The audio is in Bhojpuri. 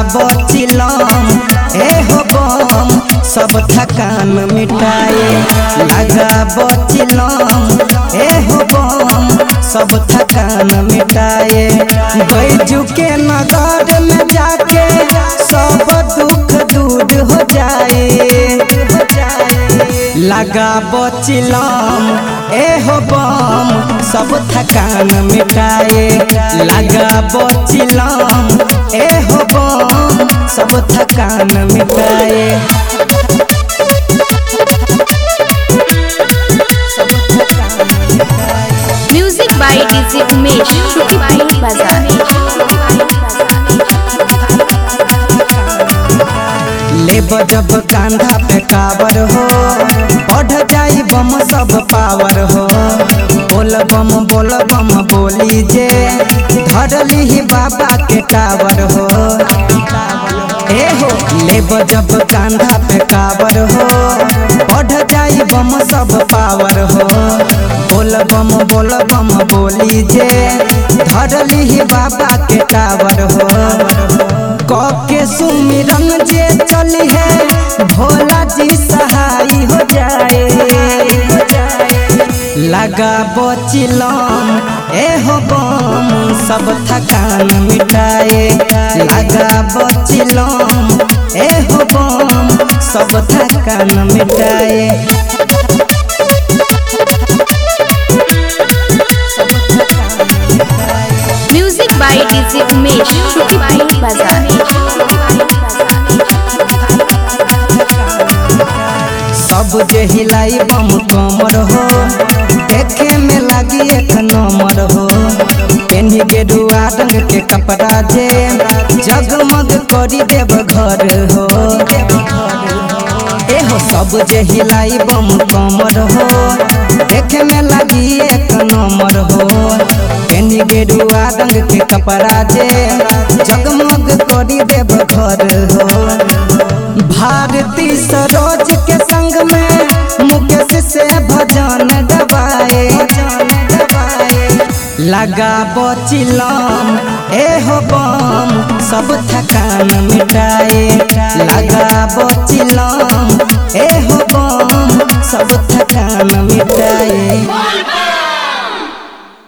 बचिलम ए हो बम सब थकान मिटाए लगा बचिलम ए हो बम सब थकान मिटाए बैजू के नगर में जाके सब दुख दूर हो जाए हो जाए लगा बचिलम ए हो बम सब थकान मिटाए लगा बचिलम ए हो बम सब थकान मिटाए सब थकान मिटाए music by DJ Umesh Shukipur बाजार ले जब कांधा पे कावर हो बढ़ जाई बम सब पावर हो बोल बम बोल बम बोली जे धरली ही बाबा के टावर हो ए हो ले जब कांधा पे कावर हो बढ़ जाई बम सब पावर हो बोल बम बोल बम बोली जे धरली ही बाबा के टावर हो के सुमिरन जे चली है भोला जी सहाय हो जाए लगा बचिलम ए हो बम सब थकान मिटाए लगा बचिलम ए हो बम सब थकान मिटाए सब थकान मिटाए music by DJ Umesh Shukipur बाजार सब जे हिलाई बम कमर हो देखे में लागी एक नंबर हो पेन्ही गेरुआ रंग के कपड़ा जे जगमग करी देव घर हो ए हो सब जे हिलाई बम कमर हो देखे में लागी एक नंबर हो पेन्ही गेरुआ रंग के कपड़ा जे जगमग करी देव घर हो भारती सरोज के संग में मुकेश से भजन गवाए लगा बचिलम ए हो बम सब थकान मिटाए लगा बचिलम ए हो बम सब थकान मिटाए